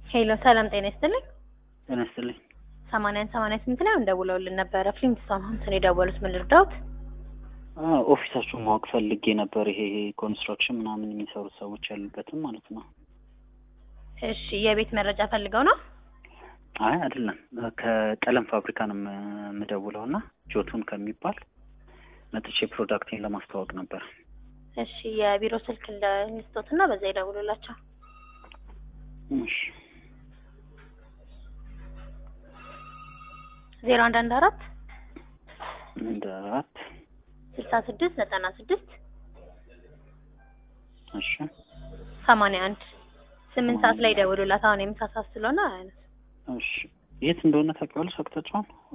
ሄሎ ሰላም ጤና ይስጥልኝ። ጤና ይስጥልኝ። ሰማንያን ሰማንያ ስምንት ላይ ደውለውልን ነበረ። ፍሊንትስቶን ሆምስን የደወሉት ምን ልርዳዎት? አዎ ኦፊሳችሁን ማወቅ ፈልጌ ነበር። ይሄ ኮንስትራክሽን ምናምን የሚሰሩት ሰዎች ያሉበትም ማለት ነው። እሺ የቤት መረጃ ፈልገው ነው? አይ አይደለም፣ ከቀለም ፋብሪካ ነው የምደውለው እና ጆቱን ከሚባል መጥቼ ፕሮዳክቴን ለማስተዋወቅ ነበር። እሺ የቢሮ ስልክ ልስጦት እና በዛ ይደውሉላቸው። እሺ ዜሮ አንድ አንድ አራት እንደ አራት ስልሳ ስድስት ዘጠና ስድስት እሺ ሰማንያ አንድ ስምንት ሰዓት ላይ ደውሉላት። አሁን የምሳ ሰዓት ስለሆነ እሺ የት እንደሆነ ታውቂዋለሽ አቅጣጫውን?